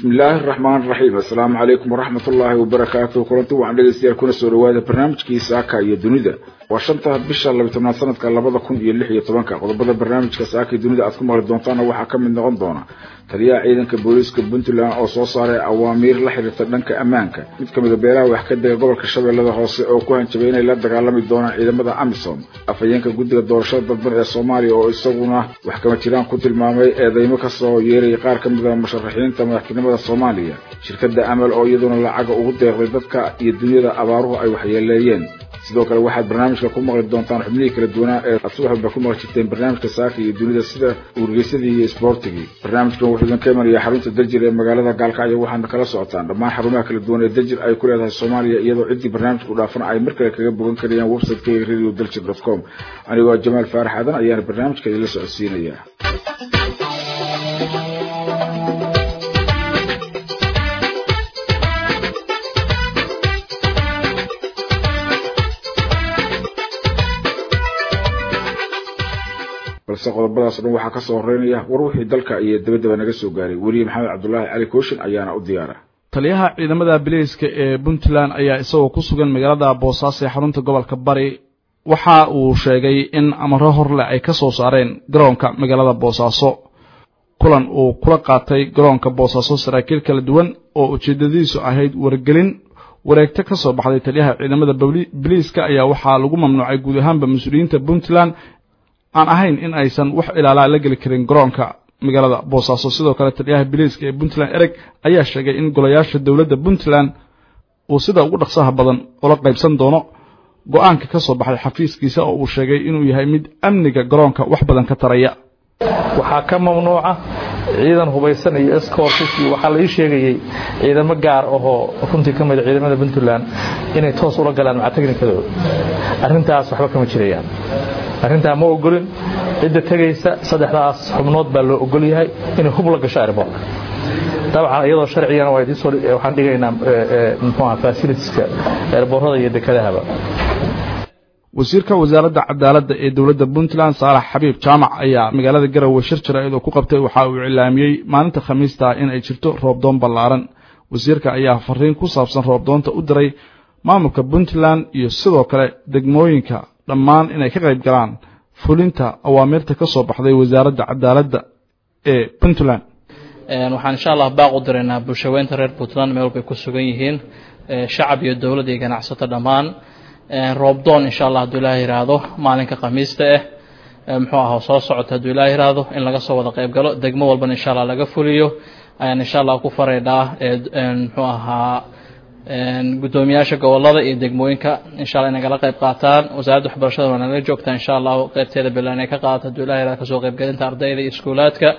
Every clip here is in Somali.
bismi illaahi araxmaan araxiim assalaamu calaykum waraxmat ullaahi wabarakaatu kulanti waxaan dhegeystayaal kuna soo dhawaada barnaamijkii saaka iyo dunida waa shanta bisha labiy tobnaad sanadka labada kun iyo lix iyo tobanka qodobada barnaamijka saaka iyo dunida aad ku maqli doontaana waxaa ka mid noqon doona taliyaha ciidanka booliiska puntland oo soo saaray awaamiir la xiriirta dhanka ammaanka mid ka mida beelaha wax ka dega gobolka shabeellada hoose oo ku hanjabay inay la dagaalami doonaan ciidamada amisom afhayeenka guddiga doorashada dalban ee soomaaliya oo isaguna wax kama jiraan ku tilmaamay eedeymo kasoo yeerayay qaar ka mida musharaxiinta madaxtinimada soomaaliya shirkadda amal oo iyaduna lacaga ugu deeqday dadka iyo dunyada abaaruhu ay waxyeeleeyeen sidoo kale waxaad barnaamijka ku maqli doontaan xubnihii kala duwanaa ee aad subax walba ku maqli jirteen barnaamijka saaka iyo dunida sida wargeysadii iyo isboortigii barnaamijkan wuxuu idin ka imanayaa xarunta dajir ee magaalada gaalkacyo waxaadna kala socotaan dhammaan xarumaha kala duwan ee dajir ay ku leedahay soomaaliya iyadoo ciddii barnaamijka u dhaafana ay mar kale kaga bogan karayaan website-kayga radio daljir dot com anigoo jamaal faarax aadan ayaana barnaamijka idinla socodsiinayaa balse qodobadaas dhan waxaa kasoo horeynaya war wixii dalka iyo dabadaba naga soo gaaray weliye maxamed cabdulaahi cali kooshin ayaana u diyaara taliyaha ciidamada bileyska ee puntland ayaa isagoo ku sugan magaalada boosaaso ee xarunta gobolka bari waxa uu sheegay in amaro horle ay ka soo saareen garoonka magaalada boosaaso kulan uu kula qaatay garoonka boosaaso saraakiil kala duwan oo ujeedadiisu ahayd wargelin wareegto ka soo baxday taliyaha ciidamada biliiska ayaa waxaa lagu mamnuucay guud ahaanba mas-uuliyiinta puntland aan ahayn in aysan wax ilaalaa la geli karin garoonka magaalada boosaaso sidoo kale taliyaha biliiska ee puntland ereg ayaa sheegay in golayaasha dowladda puntland uu sida ugu dhaqsaha badan ula qaybsan doono go-aanka ka soo baxday xafiiskiisa oo uu sheegay inuu yahay mid amniga garoonka wax badan ka taraya waxaa ka mamnuuca ciidan hubaysan iyo escortis iyo waxaa la ii sheegayey ciidamo gaar ahoo runtii ka mida ciidamada puntland inay toos ula galaan maca technikadooda arrintaas waxba kama jirayaan arrintaa ma ogolin cidda tegaysa saddexdaas xubnood baa loo ogol yahay inay hub la gasho airboortka dabcan iyadoo sharcigana waxaan dhigaynaa mxuaha fasilitiska airboorada iyo dekedahaba wasiirka wasaaradda cadaaladda ee dowladda puntland saalax xabiib jaamac ayaa magaalada garowe shir jaraa'id oo ku qabtay waxa uu iclaamiyey maalinta khamiista in ay jirto roobdoon ballaaran wasiirka ayaa fariin ku saabsan roobdoonta u diray maamulka puntland iyo sidoo kale degmooyinka dhammaan inay ka qayb galaan fulinta awaamirta ka soo baxday wasaaradda cadaaladda ee puntland waxaan insha allah baaq u diraynaa bulshaweynta reer puntland meel walbay ku sugan yihiin shacab iyo dowlad iyo ganacsato dhammaan roobdoon insha allah hadduu ilaah yiraahdo maalinka khamiista ah muxuu aha soo socota hadduu ilaah yiraahdo in laga soo wada qayb galo degmo walbana insha allah laga fuliyo ayaan insha allah ku faraydhaa muxuu ahaa gudoomiyaasha gobolada iyo degmooyinka insha alla inay kala qayb qaataan wasaaradda waxbarashada waa nala joogtaa insha allahu qaybteeda bilan inay ka qaadato hadduu ilaah yiraahdo kasoo qaybgelinta ardayda iyo iskuulaadka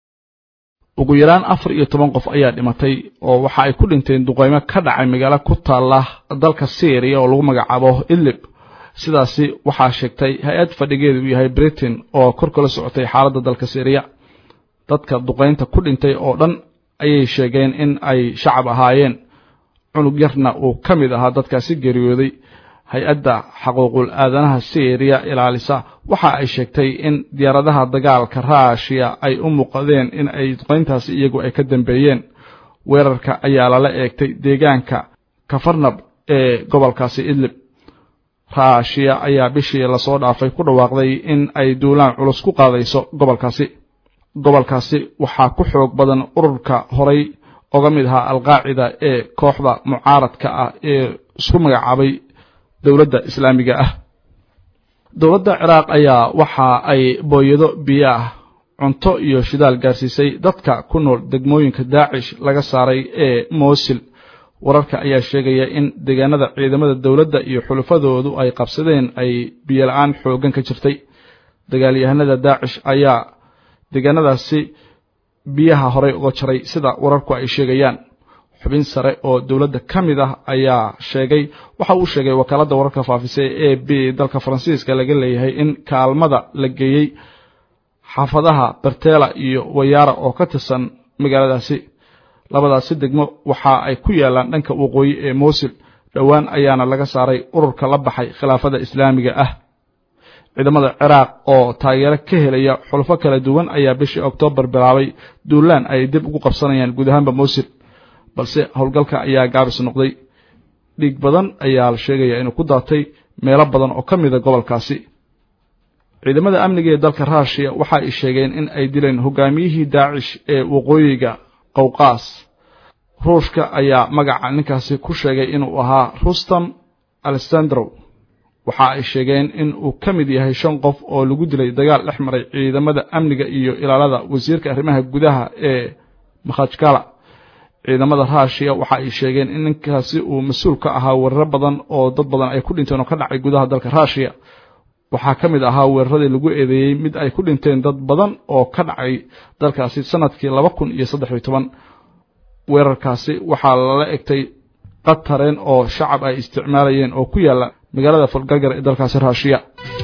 ugu yaraan afar iyo toban qof ayaa dhimatay oo waxa ay ku dhinteen duqeymo ka dhacay magaalo ku taala dalka syriya oo lagu magacaabo idlib sidaasi waxaa sheegtay hay-ad fadhigeedu uu yahay britain oo kor kala socotay xaaladda dalka syriya dadka duqeynta ku dhintay oo dhan ayay sheegeen in ay shacab ahaayeen cunug yarna uu ka mid ahaa dadkaasi geeriyooday hay-adda xaquuqul aadanaha syriya ilaalisa waxa ay sheegtay in diyaaradaha dagaalka ruushiya ay u muuqadeen in ay duqayntaasi iyagu ay ka dambeeyeen weerarka ayaa lala eegtay deegaanka kafarnab ee gobolkaasi idlib ruushiya ayaa bishii lasoo dhaafay ku dhawaaqday in ay duulaan culus ku qaadayso gobolkaasi gobolkaasi waxaa ku xoog badan ururka horay oga mid ahaa alqaacida ee kooxda mucaaradka ah ee isku magacaabay dowladda islaamiga ah dowladda ciraaq ayaa waxa ay booyado biyo ah cunto iyo shidaal gaarsiisay dadka ku nool degmooyinka daacish laga saaray ee moosil wararka ayaa sheegaya in deegaanada ciidamada dowladda iyo xulufadoodu ay qabsadeen ay biyo la-aan xooggan ka jirtay dagaalyahanada daacish ayaa deegaanadaasi biyaha horey uga jaray sida wararku ay sheegayaan xubin sare oo dowladda ka mid ah ayaa sheegay waxa uu sheegay wakaaladda wararka faafisay e b dalka faransiiska laga leeyahay in kaalmada la geeyey xaafadaha bertela iyo wayaara oo ka tirsan magaaladaasi labadaasi degmo waxa ay ku yaalaan dhanka waqooyi ee moosil dhowaan ayaana laga saaray ururka la baxay khilaafada islaamiga ah ciidamada ciraaq oo taageero ka helaya xulfo kala duwan ayaa bishii oktoobar bilaabay duulaan ay dib ugu qabsanayaan guud ahaanba moosil balse howlgalka ayaa gaabis noqday dhiig badan ayaa la sheegayaa inuu ku daatay meelo badan oo ka mida gobolkaasi ciidamada amniga ee dalka ruushiya waxa ay sheegeen in ay dileen hogaamiyihii daacish ee waqooyiga qowqaas ruushka ayaa magaca ninkaasi ku sheegay inuu ahaa rustam alessandrow waxa ay sheegeen in uu ka mid yahay shan qof oo lagu dilay dagaal dhex maray ciidamada amniga iyo ilaalada wasiirka arrimaha gudaha ee makhajkala ciidamada ruushiya waxa ay sheegeen in ninkaasi uu mas-uul ka ahaa weeraro badan oo dad badan ay ku dhinteen oo ka dhacay gudaha dalka ruushiya waxaa ka mid ahaa weeraradii lagu eedeeyey mid ay ku dhinteen dad badan oo ka dhacay dalkaasi sanadkii laba kun iyo saddex iyo toban weerarkaasi waxaa lala egtay qatareen oo shacab ay isticmaalayeen oo ku yaalla magaalada falgargar ee dalkaasi ruushiya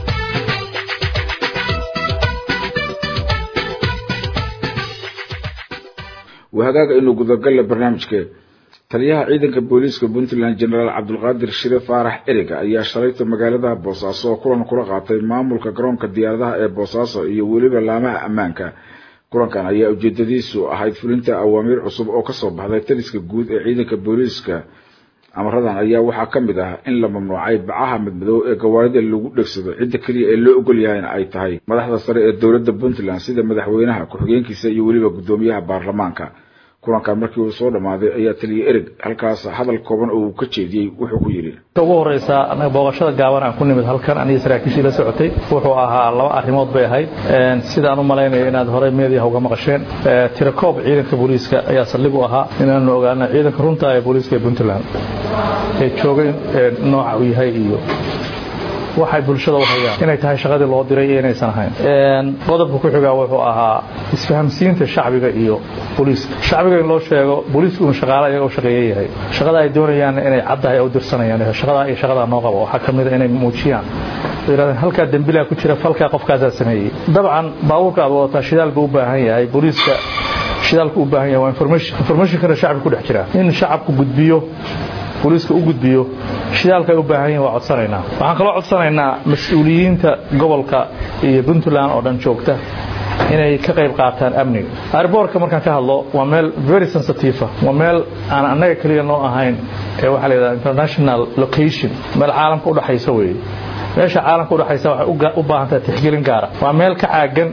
wahagaaga inuu gudagalla barnaamijke taliyaha ciidanka booliiska puntland genaraal cabdulqaadir shire faarax eriga ayaa shalayta magaalada boosaaso oo kulan kula qaatay maamulka garoonka diyaaradaha ee boosaaso iyo weliba laamaha ammaanka kulankan ayaa ujeedadiisu ahayd fulinta awaamiir cusub oo kasoo baxday taliska guud ee ciidanka booliiska amaradan ayaa waxaa ka mid ah in la mamnuucay bacaha midmadow ee gawaarida lagu dhegsado cidda keliya ee loo ogol yahayna ay tahay madaxda sare ee dowladda puntland sida madaxweynaha ku-xigeenkiisa iyo weliba guddoomiyaha baarlamaanka kulankan markii uu soo dhammaaday ayaa taliya erig halkaas hadal kooban oo uu ka jeediyey wuxuu ku yidhi ugu horeysa anaga booqashada gaaban aan ku nimid halkan aniga saraakiishii la socotay wuxuu ahaa laba arrimood bay ahayd sidaan u malaynayo inaad horey meediyaha uga maqasheen tirakoob ciidanka booliiska ayaa saldhig u ahaa inaanu ogaano ciidanka runta ee booliiska ee puntland ee joogay nooca uu yahay iyo waxay bulshada u hayaan inay tahay shaqadii loo diray iyo inaysan ahayn qodobka ku xigaa wuxuu ahaa isfahamsiinta shacbiga iyo booliiska shacbiga in loo sheego booliisku inuu shaqaale iyaga u shaqeeye yahay shaqada ay doonayaan inay caddahay u dirsanayaan shaqadaa iyo shaqadaa noo qabo waxaa ka mida inay muujiyaan yidhahdeen halkaa dembilaa ku jira falkaa qofkaasaa sameeyey dabcan baabuurka aad wadataa shidaal buu u baahan yahay booliiska shidaalku u baahan yahay waa information informationkana shacbiga ku dhex jira in shacabku gudbiyo booliiska u gudbiyo shidaalka ay u baahan yihin waa codsanaynaa waxaan kaloo codsanaynaa mas-uuliyiinta gobolka iyo puntland oo dhan joogta inay ka qayb qaataan amniga airboortka markaan ka hadlo waa meel very sensitive waa meel aan annaga keliya noo ahayn ee waxaa la yidhaha international location meel caalamka u dhaxaysa weeye meesha caalamka udhaxaysa waxay u baahan tahay tixgelin gaara waa meel ka caagan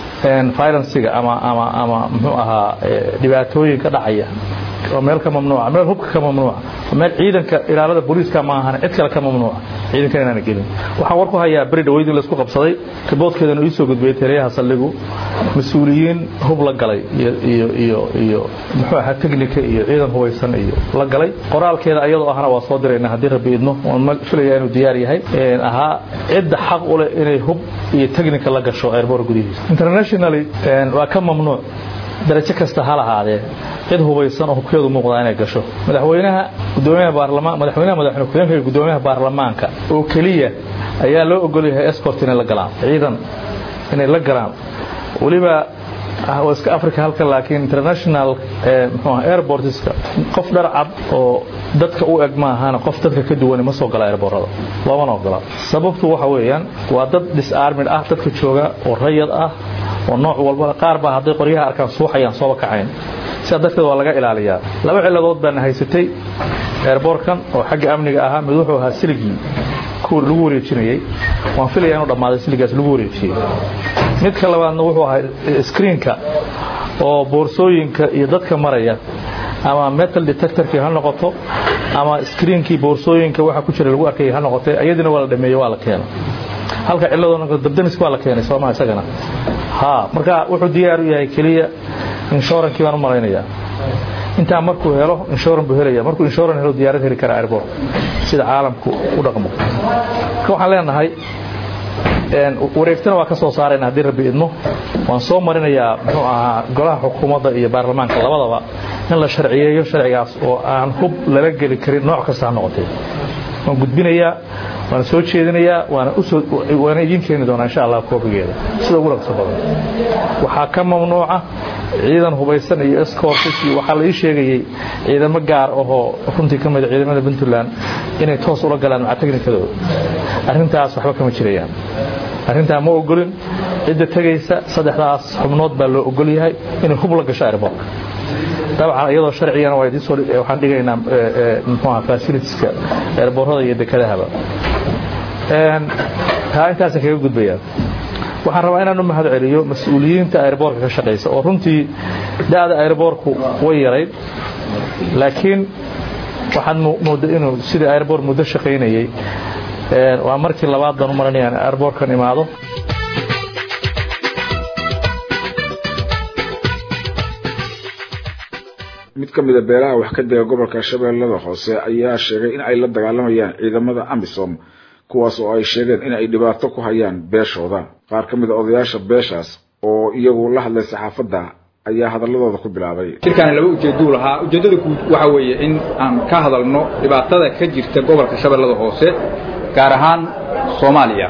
violenciga ama ama ama muxuu ahaa dhibaatooyinka dhacaya waa meel ka mamnuuca meel hubka ka mamnuuca meel ciidanka ilaalada booliiska ma ahan cid kale ka mamnuuca ciidankan inaana gelin waxaan war ku hayaa beri dhaweydii laisku qabsaday riboodkeedana ii soo gudbiyey taliyaha saldhigu mas-uuliyiin hub la galay iyo iyo iyo muxuu ahaa technika iyo ciidan hubaysan iyo la galay qoraalkeeda iyadoo ahna waa soo dirayna haddii rabbi idno waan filaya inuu diyaar yahay ahaa cidda xaq u leh inay hub iyo technika la gasho airboor gudihiisa internationally waa ka mamnuuc darajo kasta ha lahaadee cid hubaysan oo hubkeedu muuqdaa inay gasho madaxweynaha gudoomiyaha baarlamaan madaxweynaha madaxweyne ku-xigeenka iyo gudoomiyaha baarlamaanka oo keliya ayaa loo ogol yahay escort inay la galaan ciidan inay la galaan weliba waa iska africa halka laakiin international mxuu airportska qof dhar cad oo dadka u eg maahana qof dadka ka duwani ma soo gala airboorada loomana ogola sababtu waxa weeyaan waa dad disarmid ah dadka jooga oo rayad ah oo nooc walba qaar baa hadday qoryaha arkaan suuxayaan sooba kacayn sidaa darteed waa laga ilaaliyaa laba ciladood baana haysatay airboortkan oo xagga amniga ahaa mid wuxuu ahaa siligii kuwa lagu wareejinayey waan filaya inuu dhammaaday siligaas lagu wareejiyey midka labaadna wuxuu ahaa screenka oo boorsooyinka iyo dadka maraya ama metal detectorkii ha noqoto ama screenkii boorsooyinka waxa ku jira lagu arkayay ha noqotay ayadina waa la dhameeyey waa la keena halka ciladoona dabdamiska waa la keenay soomaa isagana ha marka wuxuu diyaar u yahay keliya inshurankii baan u malaynayaa intaa markuu helo inshuran buu helaya markuu inshuran helo diyaarad heli kara airport sida caalamku u dhaqmo marka waxaan leenahay wareegtana waa ka soo saarayna haddii rabbi idmo waan soo marinayaa muxuu ahaa golaha xukuumadda iyo baarlamaanka labadaba in la sharciyeeyo sharcigaas oo aan hub lala geli karin nooc kasta ha noqotay waan gudbinayaa waana soo jeedinayaa waana usoo waana idiin keeni doonaa insha allah koobigeeda sida ugu ragso badan waxaa ka mamnuuca ciidan hubaysan iyo escortis iyo waxaa la ii sheegayey ciidamo gaar ahoo runtii ka mida ciidamada puntland inay toos ula galaan maca teknikadooda arrintaas waxba kama jirayaan arrintaa ma ogolin cidda tegaysa saddexdaas xubnood baa loo ogol yahay inay hub la gasho airboortka dabcan iyadoo sharcigana waa idiin soo waxaan dhigaynaa muxuu ahaa facilitieska eerboorada iyo dekedahaba taa intaasaan kaga gudbayaa waxaan rabaa inaan u mahad celiyo mas-uuliyiinta airboorka ka shaqaysa oo runtii da'da airboorku way yarayd laakiin waxaad mooda inuu sidii airboor muddo shaqaynayey waa markii labaad baan u maranaya in airboorkan imaado mid ka mida beelaha wax ka dega gobolka shabeellada hoose ayaa sheegay in ay la dagaalamayaan ciidamada amisom kuwaas oo ay sheegeen in ay dhibaato ku hayaan beeshooda qaar ka mid a odayaasha beeshaas oo iyagu la hadlay saxaafadda ayaa hadaladooda ku bilaabay shirkaani laba ujeeduu lahaa ujeeddada guud waxa weeye in aan ka hadalno dhibaatada ka jirta gobolka shabeellada hoose gaar ahaan soomaaliya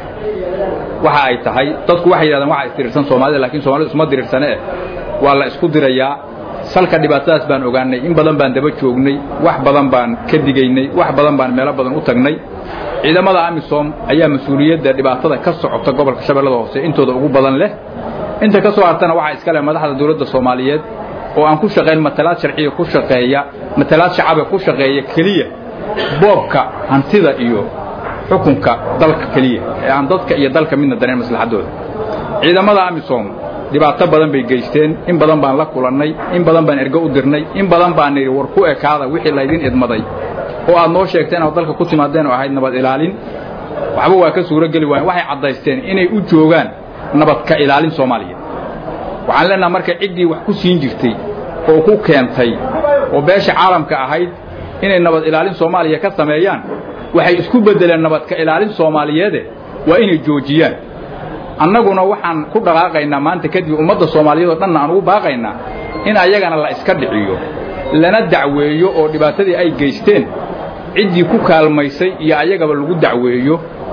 waxa ay tahay dadku waxay yidhahdaan waxa isdirirsan soomaalida lakiin soomaalida isuma diriirsane eh waa la isku dirayaa salka dhibaatadaas baan ogaanay in badan baan daba joognay wax badan baan ka digaynay wax badan baan meelo badan u tagnay ciidamada amisom ayaa mas-uuliyadda dhibaatada ka socota gobolka shabeellada hoose intooda ugu badan leh inta ka soo hartana waxaa iska leh madaxda dawladda soomaaliyeed oo aan ku shaqayn matalaad sharciya ku shaqeeya matalaad shacabe ku shaqeeya keliya boobka hantida iyo xukunka dalka keliya ee aan dadka iyo dalka midna danayn maslaxaddooda ciidamada amisom dhibaato badan bay geysteen in badan baan la kulannay in badan baan ergo u dirnay in badan baan nidhi war ku ekaada wixii laydin idmaday oo aad noo sheegteen oo dalka ku timaadeen oo ahayd nabad ilaalin waxba waa ka suuro geli waayen waxay caddaysteen inay u joogaan nabad ka ilaalin soomaaliya waxaan leenaha marka ciddii wax ku siin jirtay oo ku keentay oo beesha caalamka ahayd inay nabad ilaalin soomaaliya ka sameeyaan waxay isku beddeleen nabad ka ilaalin soomaaliyeede waa inay joojiyaan annaguna waxaan ku dhaqaaqaynaa maanta kadib ummadda soomaaliyeed oo dhanna aan ugu baaqaynaa in ayagana la iska dhiciyo lana dacweeyo oo dhibaatadii ay geysteen ciddii ku kaalmaysay iyo ayagaba lagu dacweeyo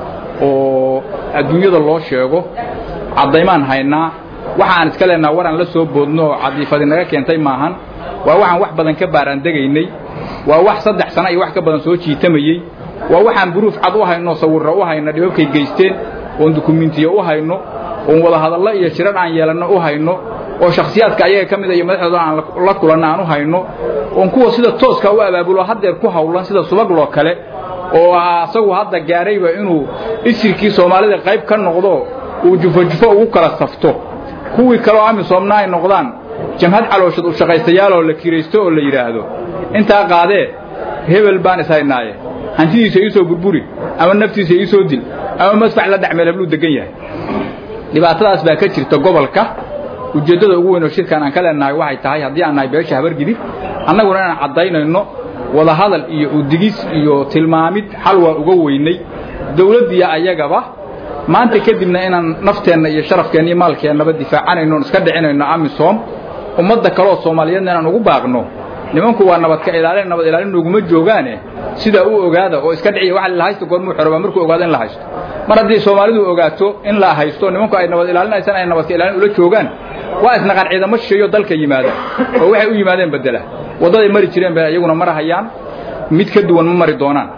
oo adduunyada loo sheego caddaymaan haynaa waxaan iska leenaha waraan la soo boodno oo cadiifadi naga keentay maahan waa waxaan wax badan ka baaraandegaynay waa wax saddex sano iyo wax ka badan soo jiitamayey waa waxaan buruuf cad u hayno sawirra u hayno dhibabkay geysteen oon dukumentiya u hayno oon wadahadallo iyo shirar aan yeelanno u hayno oo shakhsiyaadka ayaga ka mida iyo madaxdooda aan la kulanno aan u hayno oon kuwa sida tooska u abaabulo haddeer ku hawlan sida subagloo kale oo asagu hadda gaadhayba inuu isirkii soomaalida qayb ka noqdo uu jufo-jufo ugu kala safto kuwii kaleo amisoomna ay noqdaan jamhad calooshad u shaqaystayaaloo la kiraysto oo la yidhaahdo intaa qaadee hebel baan ishaynaaye hantidiisa iisoo burburi ama naftiisa iisoo dil ama madfac la dhacmeel habluu degan yahay dhibaatadaas baa ka jirta gobolka ujeeddada ugu weyn oo shirkan aan ka leenahay waxay tahay haddii aan nahay beesha habargidib annaguna inaan caddaynayno wadahadal iyo udigis iyo tilmaamid xal waa uga weynay dawladdiiyo ayagaba maanta kadibna inaan nafteenna iyo sharafkeenna iyo maalkeennaba difaacanayno oon iska dhicinayno amisom ummadda kaleoo soomaaliyeedna inaan ugu baaqno nimanku waa nabad ka ilaalin nabad ilaalin noguma joogaane sidaa u ogaada oo iska dhiciya waxa la haysto goormuu xorobaa markuu ogaado in la haysto mar haddii soomaalidu ogaato in la haysto nimanku ay nabad ilaalinaysan ay nabad ka ilaalin ula joogaan waa isnaqaan ciidamo shisheeyo dalka yimaada oo waxay u yimaadeen bedela waddaday mari jireen bay iyaguna marahayaan mid ka duwan ma mari doonaan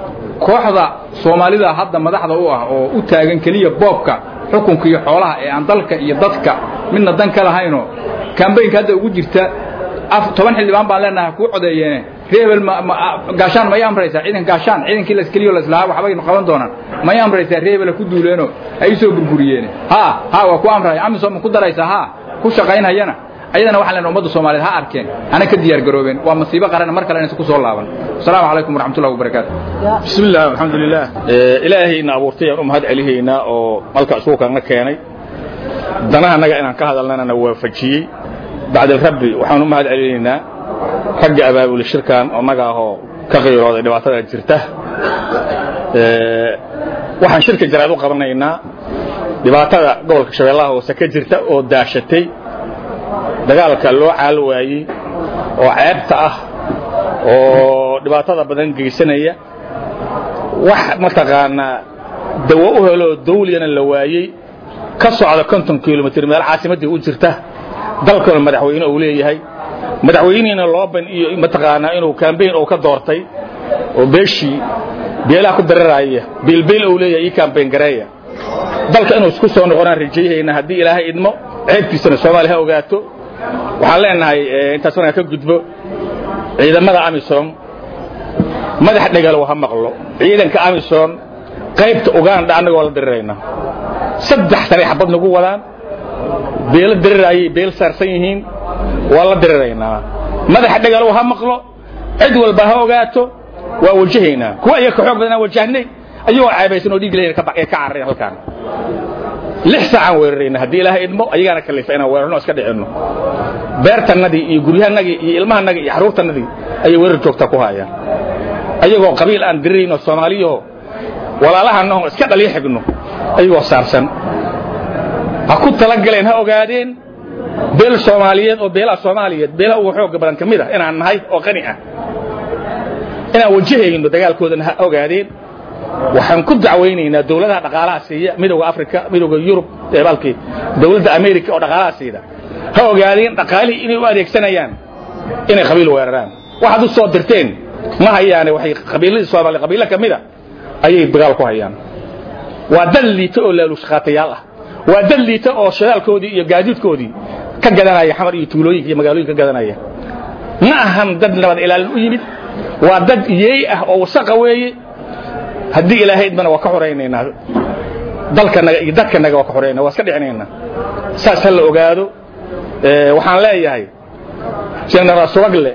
kooxda soomaalida hadda madaxda u ah oo u taagan keliya boobka xukunka iyo xoolaha ee aan dalka iyo dadka midna dan ka lahaynoo kambaynka hadda ugu jirta toban xildhibaan baan leenahay kuu codeeyeene reebel gaashaan may amraysaa ciidan gaashaan ciidankii laskeliyo laslahaa waxbay qaban doonaan may amraysaa reebela ku duuleeno ay u soo burburiyeene ha ha waa ku amraya amisom ku daraysaa ha ku shaqaynhayana ayadana waxaan leenahay ummadda soomaaliyeed ha arkeen hana ka diyaar garoobeen waa masiibo qaran mar kale inaysan ku soo laaban asalaamu calaykum waraxmatullahi wabarakaatu bismi illah alxamdulilah ilaahayna abuurtay aan u mahad celihaynaa oo malka isuukaana keenay danaha annaga inaan ka hadalnana na waafajiyey bacda rabbi waxaan u mahad celinaynaa ragga abaabuli shirkan annaga ahoo ka qiirooday dhibaatada jirta waxaan shirka jaraad u qabanaynaa dhibaatada gobolka shabeellaha hoose ka jirta oo daashatay dagaalka loo caal waayey oo ceebta ah oo dhibaatada badan geysanaya wax mataqaanaa dawo u heloo dawliyana la waayey ka socda konton kilomitr meel caasimaddii u jirta dalkuna madaxweyne uu leeyahay madaxweynihiina looban iyo mataqaanaa inuu kambayn uu ka doortay oo beeshii beelaha ku dararaya biilbiil uu leeyahay ii kambayn gareeya dalka inuu isku soo noqonaan rajayhayna haddii ilaahay idmo ceebtiisana soomaaliya ha ogaato waxaan leenahay intaas markaan ka gudbo ciidamada amisom madax dhegalow ha maqlo ciidanka amisom qaybta uganda annagoo la dirirayna saddex sanay xabad nagu wadaan beelo dirirayay beel saarsan yihiin waa la diriraynaa madaxa dhegalow ha maqlo cid walba ha ogaato waa wajahaynaa kuwa iyaga ka xoog badan aan wajahnay ayagoo caabaysan oo dhiig leeyahay ka cararayn halkaan lix saacaan weerarayna haddii ilaahay idmo ayagaana kalifa inaan weerarno iska dhicinno beertannadii iyo guryahanagii iyo ilmahanagii iyo xaruurtannadii ayay weerar joogta ku hayaan ayagoo qabiil aan dirirayno soomaaliyaho walaalahanaho iska dhaliyo xigno ayagoo saarsan ha ku talagaleen ha ogaadeen beel soomaaliyeed oo beelaha soomaaliyeed beelaha ugu xooga badan ka mid ah inaan nahay oo qani ah inaan wajahayno dagaalkoodana ha ogaadeen waxaan ku dacwaynaynaa dawladaha dhaqaalaha siiya midowga africa midowga yurub balkii dawladda america oo dhaqaalaha siida ha ogaadeen dhaqaalihii inay u adeegsanayaan inay qabiil weeraraan waxaad u soo dirteen ma hayaane waxay qabiiladii soomaaliya qabiilo ka mida ayay dagaal ku hayaan waa dad liita oo laalushqaatayaal ah waa dad liita oo shadaalkoodii iyo gaadiidkoodii ka gadanaya xamar iyo tuulooyinka iyo magaalooyinka ka gadanaya ma ahan dad nabad ilaalin u yimid waa dad yeey ah oo wasaqa weeye haddii ilaahay idmana waa ka xoraynaynaa dalkanaga iyo dadkanaga waa ka xoraynaa waa iska dhicinaynaa saas ha la ogaado waxaan leeyahay generaal subagle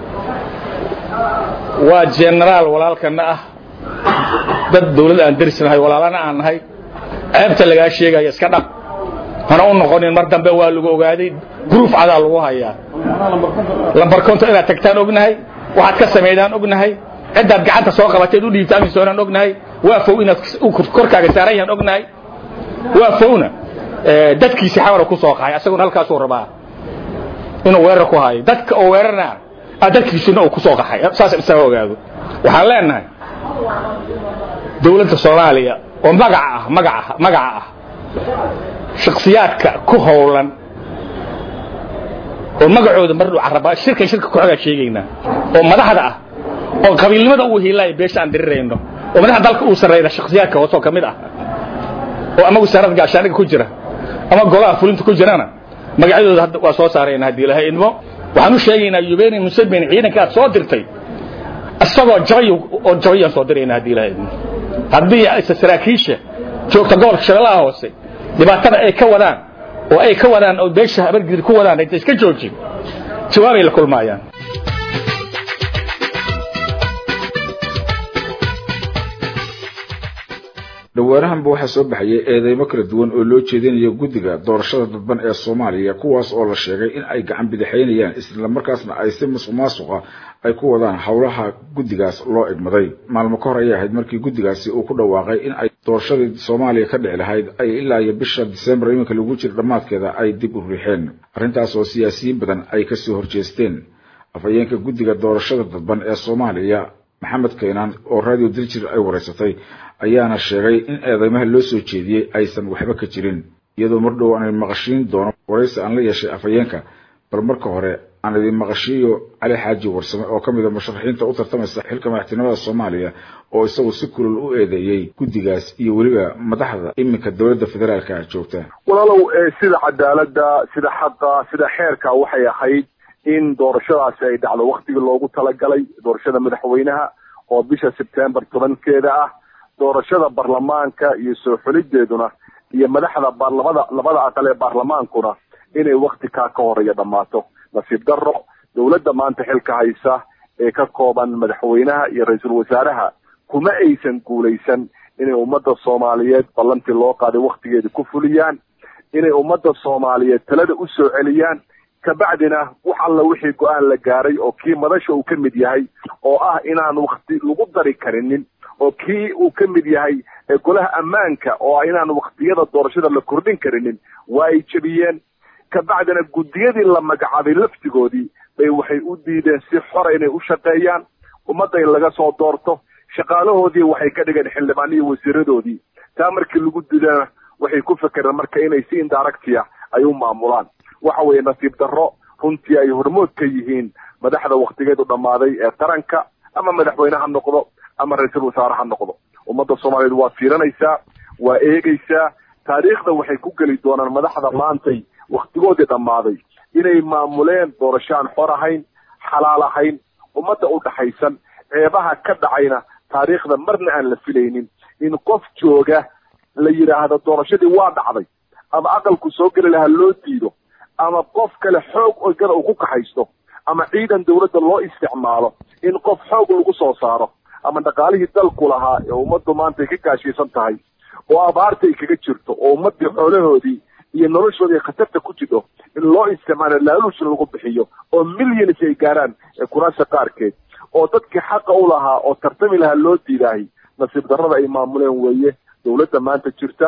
waa generaal walaalkana ah dad dawlad aan darisnahay walaalana aan nahay ceebta lagaa sheegaya iska dhaq hana u noqonin mar dambe waa lagu ogaaday gruuf cadaa lagu hayaa lambar konto inaad tagtaan ognahay waxaad ka samaydaan ognahay ciddaad gacanta soo qabateed u dhiibta amisoonaan ognahay waa fow inaad korkaaga saaran yahaan ognahay waa fowna dadkiisi xamara ku soo qahay asaguna halkaasuu rabaa inuu weerar ku hayo dadka oo weerarna ah dadkiisuna uu ku soo qaxay saas isaga ogaado waxaan leenahay dawladda soomaaliya oo magaca ah magaca magaca ah shakhsiyaadka ku howlan oo magacooda mardhow caraba shirkan shirka ku-xogaa sheegaynaa oo madaxda ah oo qabiilnimada uu hiilaayo beesha aan dirirayno oo madaxda dalka uu sarreeyna shakhsiyaadka hoosoo ka mid ah oo ama wasaaradda gaashaaniga ku jira ama golaha fulinta ku jirana magacyadooda hadda waa soo saarayna haddii ilaahay idmo waxaan u sheegaynaa yubeni museveni ciidanka aad soo dirtay isagoo jabay oo jabayaan soo dirayna haddii ilaahay idmo haddii saraakiisha joogta gobolka shabeellaha hoose dhibaatada ay ka wadaan oo ay ka wadaan oo beesha habargidri ku wadaan inta iska joojin jawaabay la kulmaayaan dhawaanahanba waxaa soo baxayay eedeymo kala duwan oo loo jeedinayo guddiga doorashada dadban ee soomaaliya kuwaas oo la sheegay in ay gacan bidixaynayaan islamarkaasna ay si musuq maasuqa ay ku wadaan howlaha guddigaas loo egmaday maalmo ka hor ayay ahayd markii guddigaasi uu ku dhawaaqay in ay doorashadii soomaaliya ka dhici lahayd ay ilaa iyo bisha disembar iminka lagu jira dhammaadkeeda ay dib u riixeen arrintaas oo siyaasiyiin badan ay kasoo horjeesteen afhayeenka guddiga doorashada dadban ee soomaaliya maxamed kaynaan oo radio diljir ay wareysatay ayaana sheegay in eedeymaha loo soo jeediyey aysan waxba ka jirin iyadoo mar dhow aan idin maqashiin doono waraysi aan la yeeshay afhayeenka bal marka hore aan idin maqashiiyo cali xaaji warsame oo ka mid a musharaxiinta u tartamaysa xilka madaxtinimada soomaaliya oo isagu si kulul u eedeeyey guddigaas iyo weliba madaxda iminka dowladda federaalka joogta walaalow sida cadaaladda sida xaqa sida xeerka waxay ahayd in doorashadaasi ay dhacdo waktigii loogu talagalay doorashada madaxweynaha oo bisha sebtembar tobankeeda ah doorashada baarlamaanka iyo soo xulideeduna iyo madaxda baarlamada labada aqal ee baarlamaankuna inay wakti kaa ka horeeya dhammaato nasiib darro dowladda maanta xilka haysa ee ka kooban madaxweynaha iyo ra-iisul wasaaraha kuma aysan guulaysan inay ummadda soomaaliyeed ballantii loo qaaday waktigeeda ku fuliyaan inay ummadda soomaaliyeed talada u soo celiyaan kabacdina wax alla wixii go-aan la gaaray oo kii madasha uu ka mid yahay oo ah inaan wakti lagu dari karinin oo kii uu ka mid yahay golaha ammaanka oo ah inaan waktiyada doorashada la kordhin karinin waa ay jebiyeen kabacdina guddiyadii la magacaabay laftigoodii bay waxay u diideen si xora inay u shaqeeyaan ummadda in laga soo doorto shaqaalahoodii waxay ka dhigeen xildhibaan iyo wasiiradoodii taa markii lagu didana waxay ku fekereen marka inay si indaractia ay u maamulaan waxa weeye nasiib darro runtii ay hormood ka yihiin madaxda waktigeedu dhammaaday ee qaranka ama madaxweyne ha noqdo ama ra-iisul wasaare ha noqdo ummadda soomaaliyeed waa fiiranaysaa waa eegaysaa taariikhda waxay ku geli doonaan madaxda maantay waktigoodii dhammaaday inay maamuleen doorasho aan xor ahayn xalaal ahayn ummadda u dhaxaysan ceebaha ka dhacayna taariikhda marna aan la filaynin in qof jooga la yidhaahdo doorashadii waa dhacday ama aqalku soo geli lahaa loo diido ama qof kale xoog ogada uu ku kaxaysto ama ciidan dawladda loo isticmaalo in qof xoog lagu soo saaro ama dhaqaalihii dalku lahaa ee ummaddu maanta ay ka gaashaysan tahay oo abaarta ay kaga jirto oo ummaddii xoolahoodii iyo noloshoodii khatarta ku jidho in loo isticmaalo laaluush lagu bixiyo oo millions ay gaaraan kuraasa qaarkeed oo dadkii xaqa u lahaa oo tartami lahaa loo diidaahay nasiib darrada ay maamuleen weeye dawladda maanta jirta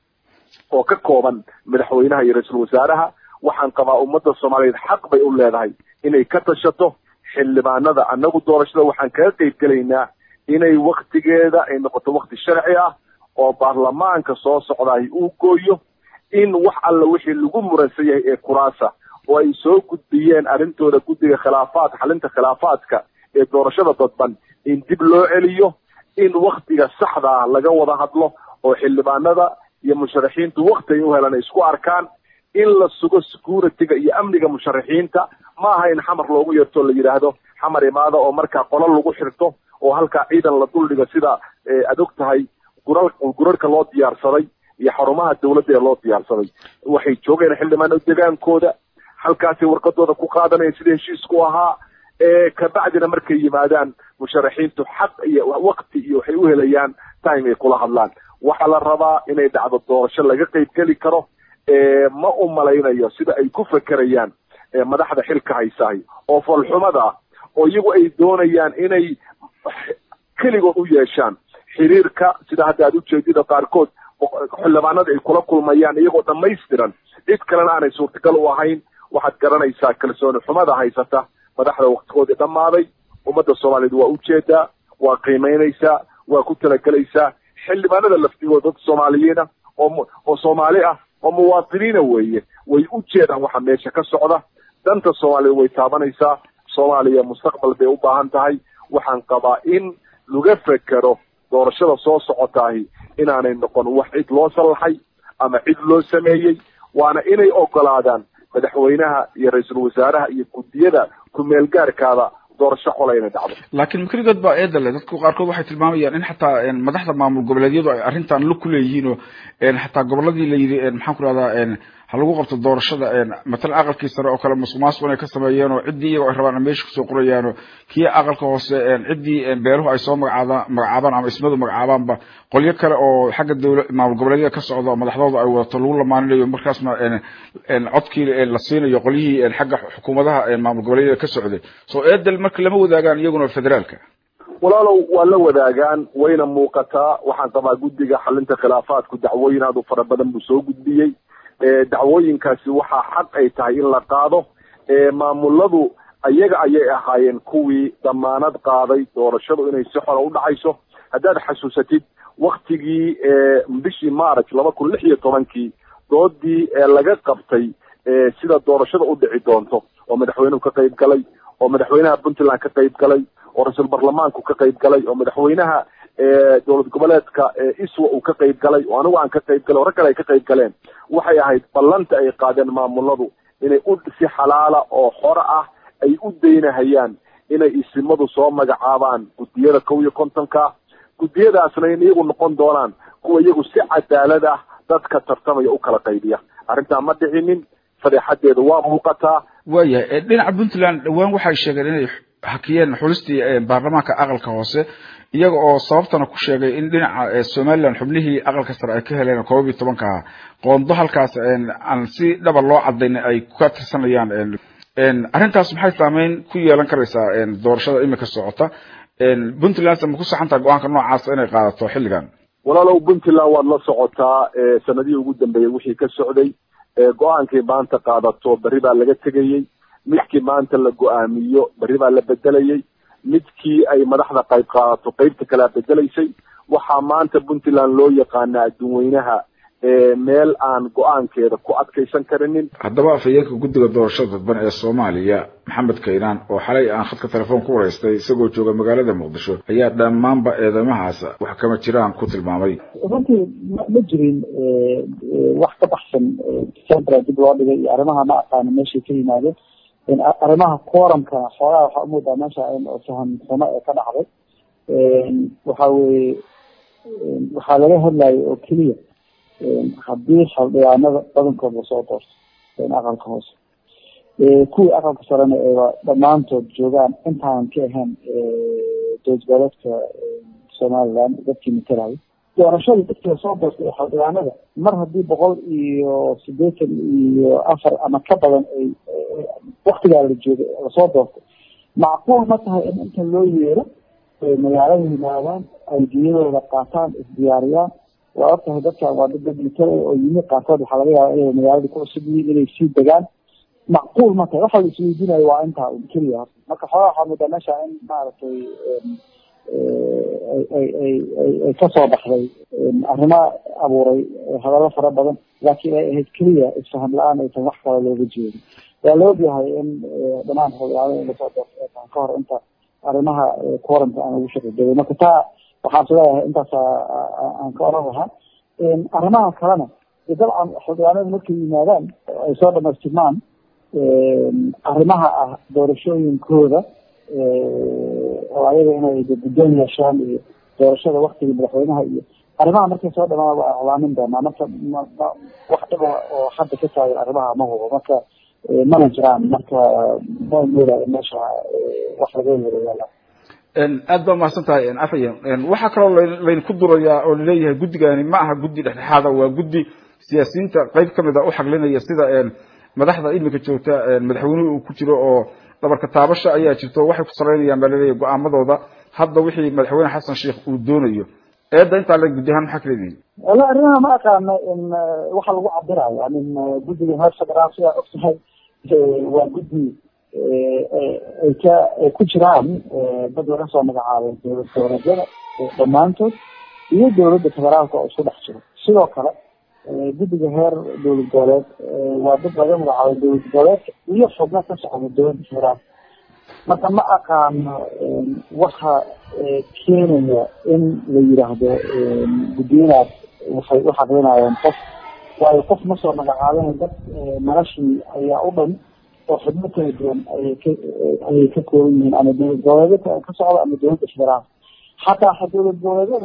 oo ka kooban madaxweynaha iyo ra-iisul wasaaraha waxaan qabaa ummadda soomaaliyeed xaq bay u leedahay inay ka tashato xildhibaanada annagu doorashada waxaan kaga qayb gelaynaa inay waktigeeda ay noqoto wakti sharci ah oo baarlamaanka soo socdaay uu gooyo in wax alla wixii lagu muransan yahay ee kuraasa oo ay soo gudbiyeen arrintooda guddiga khilaafaad xalinta khilaafaadka ee doorashada dadban in dib loo celiyo in waktiga saxda ah laga wada hadlo oo xildhibaanada iyo musharaxiintu wakti ay u helaan ay isku arkaan in la sugo security-ga iyo amniga musharaxiinta ma aha in xamar loogu yeerto la yidhaahdo xamar imaada oo markaa qolo lagu xirto oo halkaa ciidan la duldhigo sida aad og tahay gural gurarka loo diyaarsaday iyo xarumaha dawladda ee loo diyaarsaday waxay joogeen xildhibaano degaankooda halkaasay warqadooda ku qaadanayeen sida heshiisku ahaa kabacdina markay yimaadaan musharaxiintu xaq iyo wakti iyo waxay u helayaan time ay kula hadlaan waxaa la rabaa inay dhacdo doorasho laga qayb geli karo ma u malaynayo sida ay ku fekerayaan madaxda xilka haysahay oo falxumada ah oo iyagu ay doonayaan inay keligood u yeeshaan xiriirka sida hadda aad ujeedida qaarkood xildhibaanada ay kula kulmayaan iyagoo dhamaystiran cid kalena aanay suurtagal u ahayn waxaad garanaysaa kalsooni xumada haysata madaxda waktigoodii dhammaaday ummadda soomaaliyeed waa ujeedaa waa qiimaynaysaa waa ku talagelaysaa xildhibaanada laftigooda dad soomaaliyiina oo oo soomaali ah oo muwaadiniina weeye way u jeedaan waxa meesha ka socda danta soomaaliya way taabanaysaa soomaaliya mustaqbal bay u baahan tahay waxaan qabaa in laga fekero doorashada soo socotaahi inaanay noqon wax cid loo sallaxay ama cid loo sameeyey waana inay ogolaadaan madaxweynaha iyo ra-iisul wasaaraha iyo guddiyada ku-meel gaarkaada doorasho qola inay dhacdo laakiin makrigood baa eeda le dadku qaarkood waxay tilmaamayaan in xataa madaxda maamul goboleedyadu ay arrintan lug ku leeyihiin oo xataa goboladii la yidhi maxaan ku rahdaa ha lagu qabto doorashada matalan aqalkii sare oo kale musuq maasuq inay ka sameeyeen oo ciddii iyagoo ay rabaan ay meesha kusoo qorayaan oo kii aqalka hoose ciddii beeruhu ay soo magacaadaan magacaabaan ama ismadu magacaabaanba qolyo kale oo xagga dawla maamul goboleedyada ka socda oo madaxdooda ay wadato lagu lamaaninayo markaasna codkii la siinayo qolyihii xagga xukuumadaha maamul goboleedyada ka socday soo eedel marka lama wadaagaan iyaguna federaalka walaalow waa la wadaagaan wayna muuqataa waxaan qabaa guddiga xalinta khilaafaadku dacwooyin aad u fara badan buu soo gudbiyey dacwooyinkaasi waxaa xaq ay tahay in la qaado maamuladu ayaga ayay ahaayeen kuwii damaanad qaaday doorashadu inay si xora u dhacayso haddaad xasuusatid waktigii bishii march laba kun lix iyo tobankii doodii laga qabtay sida doorashada u dhici doonto oo madaxweynuhu ka qayb galay oo madaxweynaha puntland ka qayb galay oo ra-iisul baarlamaanku ka qayb galay oo madaxweynaha dowlad goboleedka iswa uu ka qayb galay oo anigu aan ka qayb galay oo rag kale ay ka qayb galeen waxay ahayd ballanta ay qaadeen maamuladu inay u si xalaala oo xore ah ay u daynahayaan inay isimadu soo magacaabaan guddiyada kow iyo kontonka guddiyadaasna in iyagu noqon doonaan kuwa iyagu si cadaalad ah dadka tartamaya u kala qaybiya arrintaa ma dhicinin fadeexadeedu waa muuqataa waayahay dhinaca puntland dhowaan waxay sheegeen inay hakiyeen xulistii baarlamaanka aqalka hoose iyaga oo sababtana ku sheegay in dhinaca somalilan xubnihii aqalka sare ay ka heleen koob iyo tobanka ah qoondo halkaas aan si dhaba loo cadayn ay ka tirsanayaan arrintaas maxay saameyn ku yeelan karaysaa doorashada imika socota puntland ma ku saxantaha go-aanka noocaasa inay qaadato xilligan walaalow puntland waad la socotaa sanadihii ugu dambeeyey wixii ka socday go-aankii maanta qaadato berri baa laga tegayey midkii maanta la go-aamiyo berri baa la bedelayey midkii ay madaxda qayb qaadato qaybta kalea bedelaysay waxaa maanta puntland loo yaqaanaa adduunweynaha meel aan go-aankeeda ku adkaysan karinin haddaba afhayeenka guddiga doorashada dadban ee soomaaliya maxamed kaynaan oo xalay aan khadka telefoon ku waraystay isagoo jooga magaalada muqdisho ayaa dhammaanba eedamahaas wax kama jiraan ku tilmaamay runtii ma jirin wax ka baxsan decembra dib loo dhigay iyo arrimaha ma aqaano meeshay ka yimaadeen arrimaha quorumka xoogaa waxaa umoodaa meesha faham xumo ee ka dhacday waxa weye waxaa laga hadlayo oo keliya haddii xildhibaanada badankood lasoo doorto aqalka hoose kuwii aqalka sarena eeba dhammaantood joogaan intaanan ka ahayn dowladgoboleedka somaliland dadkii matalayo doorashada dadkii lasoo doortay ee xildhibaanada mar haddii boqol iyo sideetan iyo afar ama ka badan ay waktigaa la joogay lasoo doortay macquul ma tahay in inta loo yeero magaalada yimaadaan ay diyadooda qaataan isdiyaariyaan waa ogtahay dadkan waa dad dadmitala oo yimi qaarkood waxaa laga yaaba inay magaalada ku cusub yihiin inay sii degaan macquul ma tahay waxa la isweydiinayo waa intaa un keliya horta marka xoogaa waxaa moodaa meesha in maaragtay ay ay ay ay kasoo baxday arrimo abuuray hadallo fara badan laakiin ay ahayd keliya isfaham la-aan aysan wax kale looga jeedin waa la ogyahay in dhammaan xildhibaanada in lasoo doorto ay tahay ka hor inta arrimaha quorumka aan ugu shaqeydegay marka taa waxaan is leeyahay intaas aan ka oran lahaa arrimaha kalena dabcan xildhibaanada markay yimaadaan ay soo dhamaystirmaan arrimaha ah doorashooyinkooda oo ayaga inay guddoon yeeshaan iyo doorashada waktiga madaxweynaha iyo arrimaha markay soo dhamaan waa iclaamin doonaa marka wax dhiba oo hadda ka taagan arrimaha ma hubo marka mana jiraan marka ma moodayo meesha wax laga yeerayaala aad baa mahadsan tahay afhayen waxaa kaloo layn ku durayaa oo laleeyahay guddigani ma aha guddi dhexdhexaada waa guddi siyaasiyiinta qayb kamid a u xaglinaya sida madaxda imika joogta madaxweynuhu uu ku jiro oo dhabarka taabasha ayaa jirto waxay ku saraynayaan baa laleeyahay go-aamadooda hadda wixii madaxweyne xasan sheikh uu doonayo eedda intaa la guddi ahaan maxaa kala leeyihin wala arrimaha ma aqaano in waxa lagu cabirayo yani guddiga heer federaal sidaa ogtahay waa guddi ay ka ay ku jiraan dad laga soo magacaabay dowlad goboleedyada dhammaantood iyo dowladda federaalka oo isku dhex jiro sidoo kale guddiga heer dowlad goboleed waa dad laga magacaabay dowlad goboleedka iyo xubno ka socda dowladda federaalka marka ma aqaano waxa keenaya in la yidhaahdo guddiyadaas waxay u xaqlinayaan qof waayo qof ma soo magacaabeen dad noloshii ayaa u dhan oo xubno kala duwan ayay ka ayay ka kooban yihiin ama dowlad goboleedyada ka socda ama dowladda federaalka xataa dowlad goboleedyada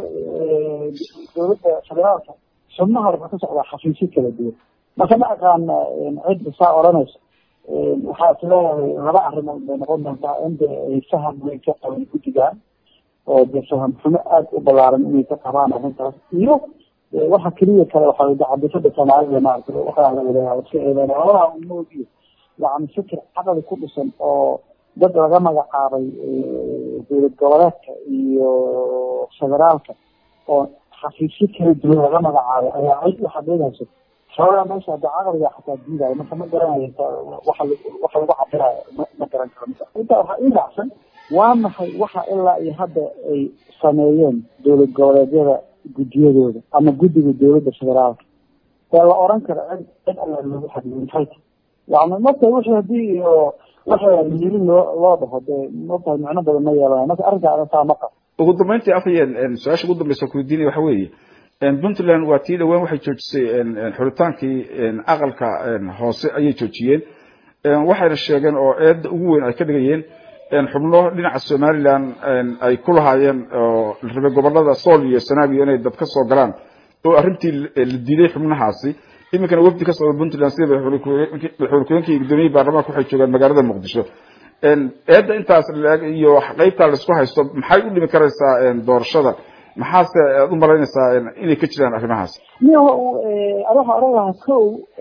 dowladda federaalka xubnaha waxaa ka socdaa xafiisyo kala duwan marka ma aqaana cidda saa odhanayso waxaa is leeyahay laba arrimood bay noqon doontaa in de ay faham weyn ka qaban guddigan oo de faham xumo aada u balaaran inay ka qabaan arrintaas iyo waxa keliya kale waxaa wada cabdifada soomaalida maarata waxaa la yidhaha iska eedeyn labadaha umoogiyo yani fikir caqli ku dhisan oo dad laga magacaabay dowlad goboleedka iyo federaalka oo xafiisyo kala duwan laga magacaabay ayaa cid u xaqiiqayso xoogaa meesha hadda caqliga xataa diidayo marka ma garanayo waxa waxa lagu cabirayo ma garan karo intaa waxaa ii raacsan waa maxay waxa ilaa iyo hadda ay sameeyeen dowlad goboleedyada guddiyadooda ama guddiga dowladda federaalka ee la oran karo cid cid alla loogu xadiyay maxay tahay yani marka wixii hadii iyo waxa yiri loo loo dhaho dee markaa micno badan ma yeelanayo marka arrinkaa saa ma qabo ugu dambeyntii afhayeen su-aasha ugu dambeysa kuweydiinaya waxa weeye puntland waa tii dhawaan waxay joojisay xuritaankii aqalka hoose ayay joojiyeen waxayna sheegeen oo eedda ugu weyn ay ka dhigayeen xubno dhinaca somaliland ay ku lahaayeen oo la rabay gobolada sool iyo sanaagiyo inay dad ka soo galaan oo arrintii la diiday xubnahaasi iminkana wafdi ka socda puntland sida madaxweyne iyo gudoomiyihii baarlamaanka waxay joogaan magaalada muqdisho eedda intaas laeg iyo qeybtaa laisku haysto maxay u dhimi karaysaa doorashada maxaase aad u malaynaysaa inay ka jiraan arrimahaas niyo waxaa oran lahaa kow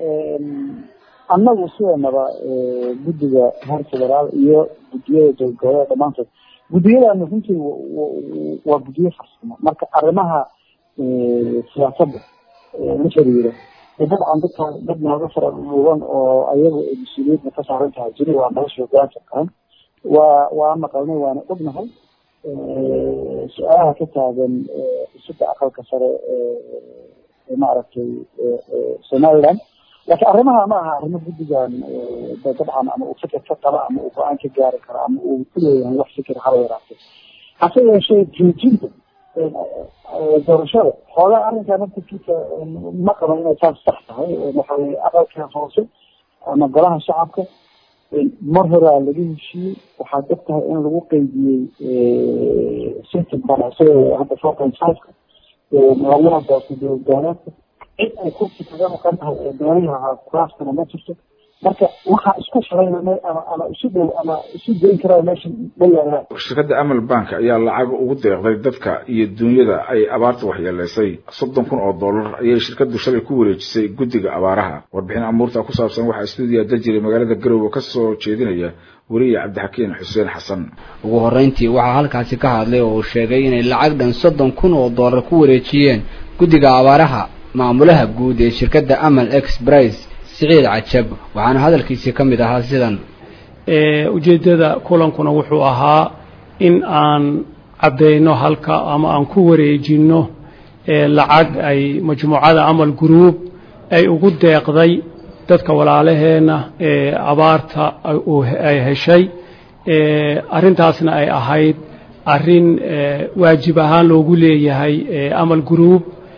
annagu sideenaba guddiga heer federaal iyo guddiyada dowladgoboleeda dhamaantood guddiyadana runtii waa guddiyo farsamo marka arrimaha siyaasadda la xiriira dabcan dadka dad nooga fara dhuuban oo ayagu ay mas-uuliyadna ka saaran tahay jiri waa nolosha hogaanka qaran waa waa maqalnay waana ognahay su-aalaha ka taagan xisada aqalka sare maaragtay somaliland laakiin arrimaha ma aha arrimo guddigan dabcan ama uu fikir ka qaba ama uu go-aan ka gaari karo ama uu ku leeyahay wax fikir haba yaraatee hase yeeshee joojinta doorashada xoogaa arrinkaa naftirkiisa ma qabo inay saas sax tahay waxa weye aqalka hoose ama golaha shacabka mar horaa laga heshiiyey waxaad og tahay in lagu qeydiyey systemkan isaga hadda four point fiveka magaalada doorta dowladeedka cid ay kursi kaga maqan tahay ee doonihii lahaa kuraastana ma jirto marka waxaa isku filayna ama ama isu dhow ama isu geyn karaa meesha ma yaalaan shirkadda amal bank ayaa lacag ugu deeqday dadka iyo dunyada ay abaarta waxyeeleysay soddon kun oo dollar ayay shirkaddu shalay ku wareejisay guddiga abaaraha warbixin amuurta ku saabsan waxaa stuudiya dajiray magaalada garowe ka soo jeedinaya weriye cabdixakiin xuseen xasan ugu horreyntii waxaa halkaasi ka hadlay oo uu sheegay inay lacag dhan soddon kun oo dollar ku wareejiyeen guddiga abaaraha maamulaha guud ee shirkadda amal express siciid cajab waxaana hadalkiisii ka mid ahaa sidan ujeeddada kulankuna wuxuu ahaa in aan caddayno halka ama aan ku wareejinno lacag ay majmuucada amal group ay ugu deeqday dadka walaalaheenna ee abaarta ay heshay arrintaasna ay ahayd arrin waajib ahaan loogu leeyahay amal group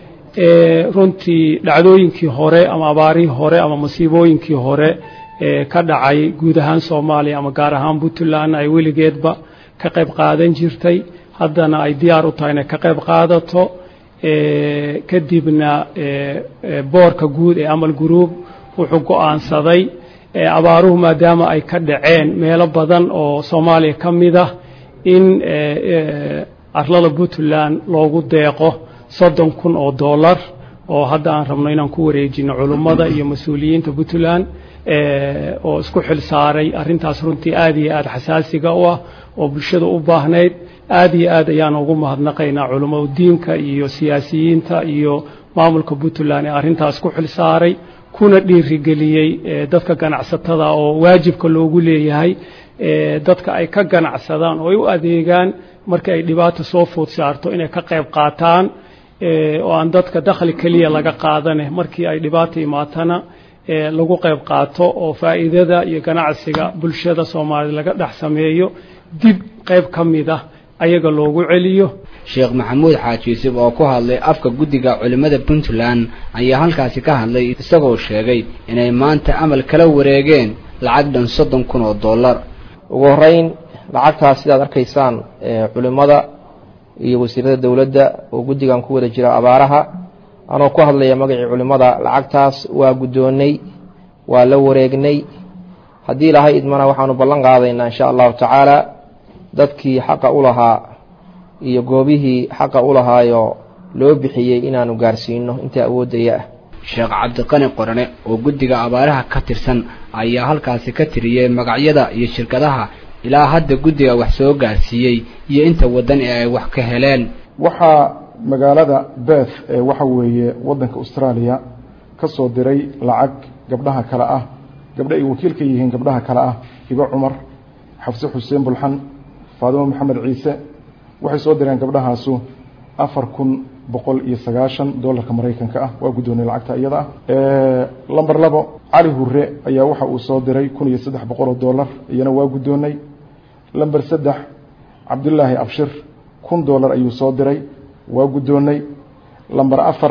runtii dhacdooyinkii hore ama abaarihii hore ama masiibooyinkii hore ka dhacay guud ahaan soomaaliya ama gaar ahaan puntland ay weligeedba ka qayb qaadan jirtay haddana ay diyaar u tahay inay ka qayb qaadato kadibna boorka guud ee amal group wuxuu go-aansaday abaaruhu maadaama ay ka dhaceen meelo badan oo soomaaliya ka mid ah in arlada puntland loogu deeqo soddon kun oo dollar oo hadda aan rabno inaan ku wareejino culummada iyo mas-uuliyiinta puntland oo isku xil saaray arrintaas runtii aad iyo aad xasaasiga u ah oo bulshada u baahnayd aad iyo aad ayaan ugu mahadnaqaynaa culummada diinka iyo siyaasiyiinta iyo maamulka puntland ee arrintaas ku xil saaray kuna dhiirigeliyey dadka ganacsatada oo waajibka loogu leeyahay dadka ay ka ganacsadaan oo ay u adeegaan marka ay dhibaato soo food saarto inay ka qayb qaataan oo aan dadka dakhli keliya laga qaadane markii ay dhibaato imaatana lagu qayb qaato oo faa'iidada iyo ganacsiga bulshada soomaaliyed laga dhex sameeyo dib qayb ka mid ah ayaga loogu celiyo sheekh maxamuud xaaji yuusuf oo ku hadlay afka guddiga culimmada puntland ayaa halkaasi ka hadlay isagoo sheegay inay maanta amal kala wareegeen lacag dhan soddon kun oo dollar ugu horreyn lacagtaas sidaad arkaysaan culimmada iyo wasiirada dowladda oo guddigan ku wada jira abaaraha anoo ku hadlaya magacii culimmada lacagtaas waa guddoonnay waa la wareegnay haddii ilahay idmana waxaanu ballan qaadaynaa insha allahu tacaala dadkii xaqa u lahaa iyo goobihii xaqa u lahaayo loo bixiyey inaanu gaarsiino inta awooddaya ah sheekh cabdiqani qorane oo guddiga abaaraha ka tirsan ayaa halkaasi ka tiriyey magacyada iyo shirkadaha ilaa hadda guddiga wax soo gaarsiiyey iyo inta waddan ee ay wax ka heleen waxaa magaalada beth ee waxa weeye waddanka austraaliya ka soo diray lacag gabdhaha kale ah gabdho ay wakiil ka yihiin gabdhaha kale ah ibo cumar xafse xuseen bulxan faadimo maxamed ciise waxay soo direen gabdhahaasu afar kun boqol iyo sagaashan dollarka maraykanka ah waa guddoonay lacagta iyada ah lamber labo cali hure ayaa waxa uu soo diray kun iyo saddex boqol oo dollar iyana waa guddoonay lamber saddex cabdulaahi abshir kun dollar ayuu soo diray waa guddoonay lamber afar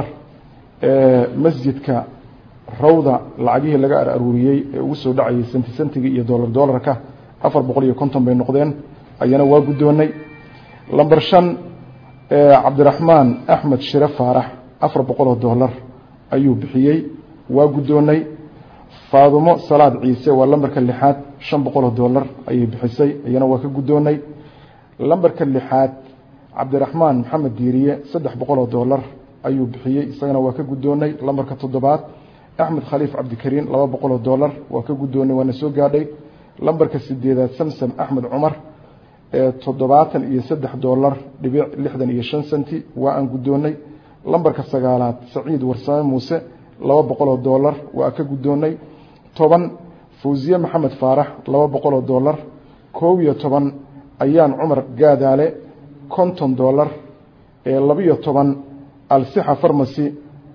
masjidka rawda lacagihii laga ar aruuriyey ee ugu soo dhacayay senti sentigii iyo dollar dollarka afar boqol iyo konton bay noqdeen ayana waa guddoonay lamber shan cabdiraxmaan axmed shire faarax afar boqol oo dollar ayuu bixiyey waa guddoonay faadumo salaad ciise waa lambarka lixaad shan boqol oo dollar ayay bixisay iyana waa ka guddoonay lambarka lixaad cabdiraxmaan maxamed diiriye saddex boqol oo dollar ayuu bixiyey isagana waa ka guddoonay lambarka toddobaad axmed khaliif cabdikariin laba boqol oo dollar waa ka guddoonay waana soo gaadhay lambarka sideedaad samsam axmed cumar toddobaatan iyo saddex dollar dhibic lixdan iyo shan senti waa aan guddoonay lambarka sagaalaad saciid warsame muuse laba boqol oo dollar waa ka guddoonay toban fawsiye maxamed faarax laba boqol oo dollar koob iyo toban ayaan cumar gaadaale konton dollar labiyo toban alsixa farmasy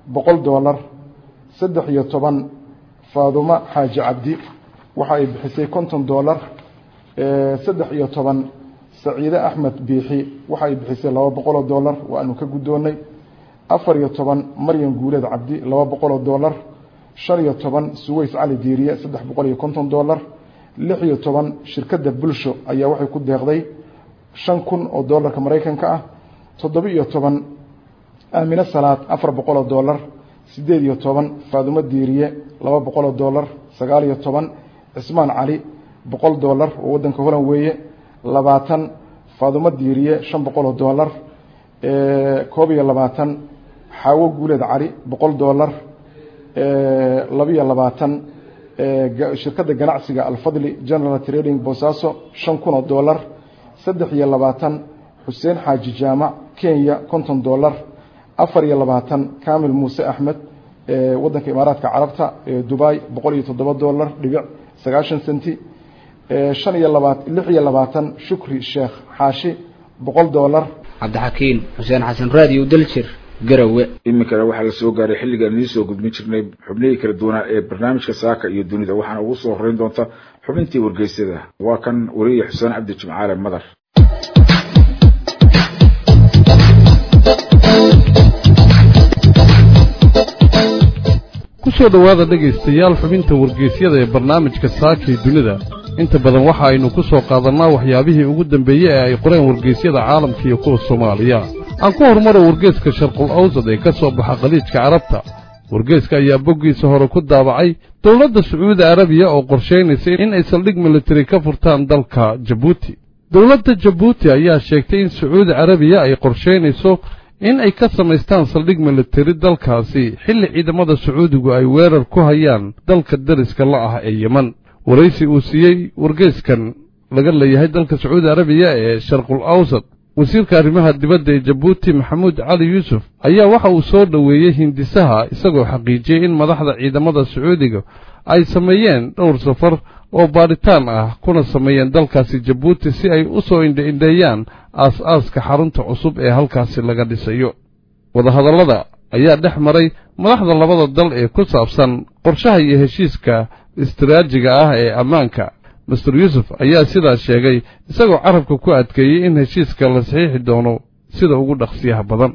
boqol doolar saddex iyo toban faadumo xaaji cabdi waxa ay bixisay konton doolar saddex iyo toban saciide axmed biixi waxa ay bixisay laba boqoloo doolar waanu ka guddoonnay afar iyo toban maryan guuleed cabdi laba boqoloo doolar shan iyo toban suweys cali diiriye saddex boqol iyo konton doolar lix iyo toban shirkadda bulsho ayaa waxay ku deeqday shan kun oo doolarka maraykanka ah toddoba iyo toban aamine salaad afar boqoloo doolar siddeed iyo toban faadumo diiriye laba boqoloo doolar sagaal iyo toban cismaan cali boqol doolar oo waddanka holan weeye labaatan faadumo diiriye shan boqoloo doolar koob iyo labaatan xaawo guuleed cali boqol doolar labiyo labaatan shirkadda ganacsiga alfadli general trading boosaaso shan kun oo doolar saddex iyo labaatan xuseen xaaji jaamac kenya konton doolar afar iyo labaatan kamil muuse axmed waddanka imaaraadka carabta dubai boqol iyo toddoba doolar dhibic sagaashan senti shan iyo labaat lix iyo labaatan shukri sheekh xaashi boqol doolar cabdixakiin xuseen xasan raadiyo daljir garowe iminkana waxaa la soo gaaray xilligaan idiin soo gudbin jirnay xubnihii kala duwanaa ee barnaamijka saaka iyo dunida waxaana ugu soo horeyn doonta xubintii wargeysyada waa kan wariye xuseen cabdi jimcaale madar ku soo dhowaada dhegaystayaal xubinta wargeysyada ee barnaamijka saakii dunida inta badan waxa aynu ku soo qaadannaa waxyaabihii ugu dambeeyey ee ay qoreen wargeysyada caalamka iyo kuwa soomaaliya aan ku horumaro wargeeska sharqul awsad ee ka soo baxa khaliijka carabta wargeeska ayaa boggiisa hore ku daabacay dowladda sacuudi arabiya oo qorshaynaysa in ay saldhig militari ka furtaan dalka jabuuti dowladda jabuuti ayaa sheegtay in sacuudi carabiya ay qorshaynayso in ay ka samaystaan saldhig militari dalkaasi xilli ciidamada sacuudigu ay weerar ku hayaan dalka dariska la ah ee yeman waraysi uu siiyey wargeyskan laga leeyahay dalka sacuudi arabiya ee sharqul awsad wasiirka arrimaha dibadda ee jabuuti maxamuud cali yuusuf ayaa waxa uu soo dhoweeyey hindisaha isagoo xaqiijiyey in madaxda ciidamada sacuudiga ay sameeyeen dhowr safar oo baadhitaan ah kuna sameeyeen dalkaasi jabuuti si ay u soo indha-indheeyaan aas-aaska xarunta cusub ee halkaasi laga dhisayo wadahadallada ayaa dhex maray madaxda labada dal ee ku saabsan qorshaha iyo heshiiska istiraajiga ah ee ammaanka master yuusuf ayaa sidaas sheegay isagoo carabka ku adkeeyey in heshiiska la saxiixi doono sida ugu dhaqsiyaha badan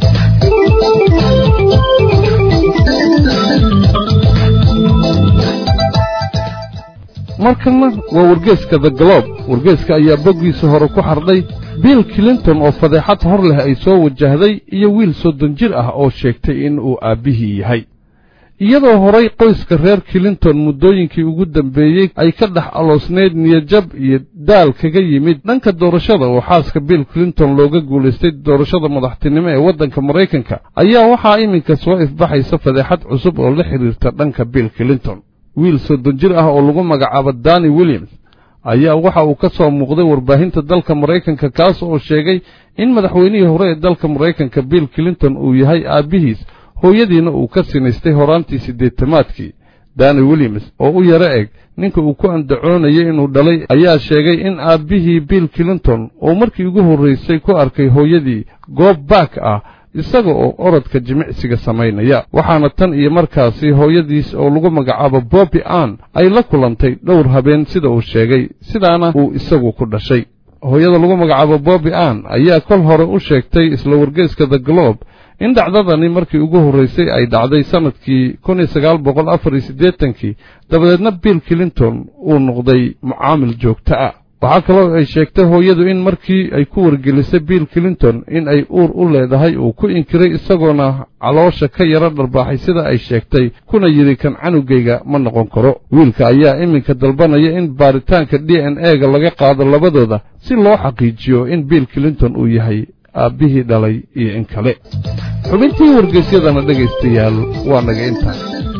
markanna waa wargeeska the globe wargeeska ayaa boggiisa hore ku xardhay bill clinton oo fadeexad hor leh ay soo wajahday iyo wiil soddon jir ah oo sheegtay in uu aabbihii yahay iyadoo horay qoyska reer clinton muddooyinkii ugu dambeeyey ay ka dhex aloosnayd niyajab iyo daal kaga yimid dhanka doorashada oo xaaska bill clinton looga guulaystay doorashada madaxtinimo ee waddanka maraykanka ayaa waxaa iminka soo ifbaxaysa fadeexad cusub oo la xidhiirta dhanka bill clinton wiil soddon jir ah oo lagu magacaabo dani williams ayaa waxa uu ka soo muuqday warbaahinta dalka maraykanka kaas oo sheegay in madaxweynihii hore ee dalka maraykanka bill clinton uu yahay aabbihiis hooyadiina uu ka sinaystay horaantii siddeetamaadkii dani williams oo u yaro eg ninka uu ku andacoonayay inuu dhalay ayaa sheegay in aabbihii bill clinton uu markii ugu horraysay ku arkay hooyadii goob baak ah isaga oo orodka jimicsiga samaynaya waxaana tan iyo markaasi hooyadiis oo lagu magacaabo bobbi ann ay la kulantay dhowr habeen sida uu sheegay sidaana uu isagu ku dhashay hooyada lagu magacaabo bobbi ann ayaa kol hore u sheegtay isla wargeeska the globe in dhacdadani markii ugu horraysay ay dhacday sannadkii kun iyo sagaal boqol afar iyo siddeetankii dabadeedna bill clinton uu noqday mucaamil joogto ah waxaa kaloo ay sheegtay hooyadu in markii ay ku wargelisay bill clinton in ay uur u leedahay uu ku inkiray isagoona caloosha ka yaro dharbaaxay sida ay sheegtay kuna yidhi kan canugayga ma noqon karo wiilka ayaa iminka dalbanaya in baaritaanka d n e-ga laga qaado labadooda si loo xaqiijiyo in bill clinton uu yahay aabbihii dhalay iyo in kale xubintii wargeysyadana dhegaystayaal waa naga intaa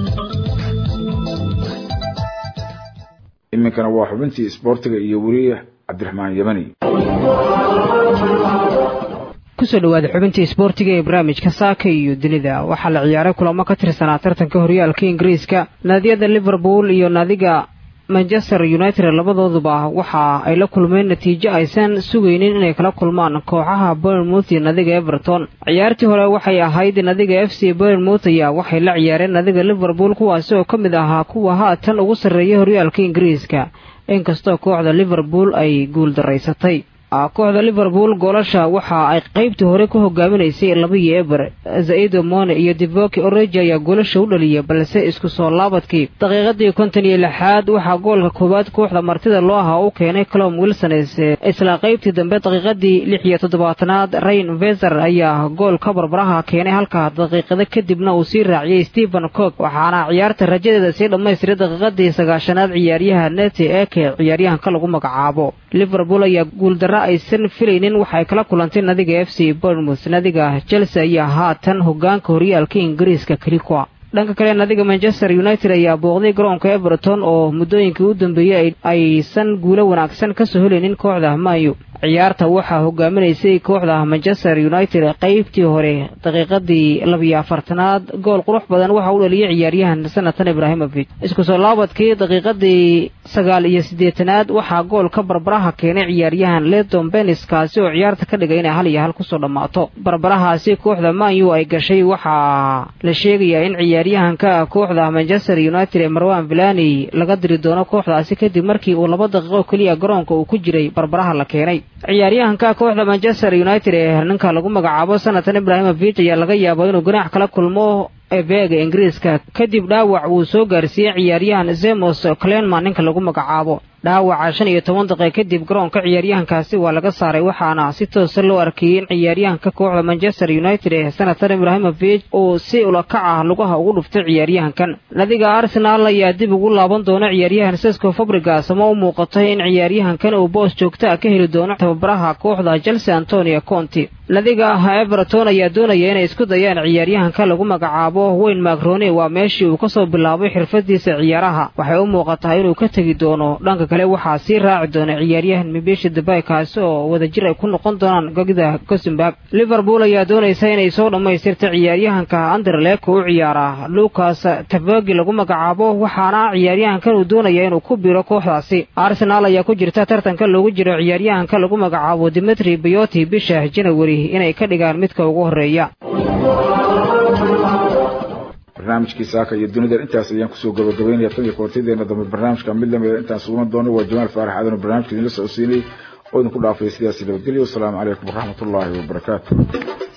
iminkana waa xubintii isboortiga iyo weriye cabdiraxmaan yamani kusoo dhawaada xubintii isboortiga ee barnaamijka saaka iyo dunida waxaa la ciyaaray kulamo ka tirsanaa tartanka horyaalka ingiriiska naadiyada liverpool iyo naadiga manchester united labadooduba waxa ay la kulmeen natiijo aysan sugaynin inay kala kulmaan kooxaha bournemouth iyo nadiga everton ciyaartii hore waxay ahayd nadiga f c bournemouth ayaa waxay la ciyaareen nadiga liverpool kuwaasi oo ka mid ahaa kuwa haatan ugu sarreeya horyaalka ingiriiska inkastoo kooxda liverpool ay guul daraysatay kooxda liverpool goolasha waxa ay qaybtii hore ku hogaaminaysay laba iyo eber zaido mone iyo divoki oreji ayaa goolasha u dhaliyay balse isku soo laabadkii daqiiqadii konton iyo lixaad waxaa goolka koowaad kooxda martida loo ahaa u keenay colom wilsones isla qaybtii dambe daqiiqadii lix iyo toddobaatanaad rain veser ayaa goolka barbaraha keenay halka daqiiqado kadibna uu sii raaciyey stephen cook waxaana ciyaarta rajadeeda sii dhammaystiray daqiiqadii sagaashanaad ciyaaryaha nete eke ciyaaryahanka lagu magacaabo liverpool ayaa guuldara aysan filaynin waxay kala kulantay nadiga f c bournemouth nadiga chelsea ayaa haatan hogaanka horyaalka ingiriiska kelikoa dhanka kale nadiga manchester united ayaa booqday garoonka everton oo muddooyinkii u dambeeyey aysan guulo wanaagsan kasoo helaynin kooxda mayo ciyaarta waxaa hogaaminaysay kooxda manchester united qaybtii hore daqiiqadii labiyo afartanaad gool qurux badan waxa u dhaliyay ciyaaryahan sanatan ibrahimovic isku soo laabadkii daqiiqadii sagaal iyo siddeetanaad waxaa goolka barbaraha keenay ciyaaryahan leton benis kaasi oo ciyaarta ka dhigay inay hal iyo hal kusoo dhammaato barbarahaasi kooxda manyu ay gashay waxaa la sheegayaa in ciyaaryahanka kooxda manchester united ee marwan vilani laga diri doono kooxdaasi kadib markii uu laba daqiiqo keliya garoonka uu ku jiray barbaraha la keenay ciyaaryahanka kooxda manchester united ee ninka lagu magacaabo sanatan ibrahimovic ayaa laga yaaba inuu ganaax kala kulmo ebeega ingiriiska kadib dhaawac uu soo gaarsiiyey ciyaaryahan zemos clenman ninka lagu magacaabo dhaawaca shan iyo toban daqiiq kadib garoonka ciyaaryahankaasi waa laga saaray waxaana si toosa loo arkayey in ciyaaryahanka kooxda manchester united ee sanatan ibrahimovic uu si ulakac ah lugaha ugu dhuftay ciyaaryahankan nadiga arsenaal ayaa dib ugu laaban doona ciyaaryahan sesco fabrigas ma u muuqatay in ciyaaryahankan uu boos joogta a ka heli doono tababaraha kooxda chelsea antonio conti nadiga everton ayaa doonaya inay isku dayaan ciyaaryahanka lagu magacaabo wayne macrone waa meeshii uu kasoo bilaabay xirfadiisa ciyaaraha waxay u muuqataa inuu ka tegi doono dhanka kale waxaa sii raaci doona ciyaaryahan mibeshi debay kaasi oo wadajir ay ku noqon doonaan gogida gosenburg liverpool ayaa doonaysa inay soo dhammaystirta ciyaaryahanka anderlek u ciyaara lucas tavogi lagu magacaabo waxaana ciyaaryahankan uu doonaya inuu ku biro kooxdaasi arsenaal ayaa ku jirta tartanka loogu jiro ciyaaryahanka lagu magacaabo dimitri bayoti bisha janawari inay ka dhigaan midka ugu horeeya barnaamijkii saaka iyo dunida intaas ayaan kusoo gabagabaynaya tan iyo koortadeena dambe barnaamijka mid lamida intaan sugan doono waa jamaal faarax aadan barnaamijka idinla socodsiinay oo idinku dhaafay sidaasi nabadgelyo wasalaamu calaykum waraxmatullaahi wabarakaatu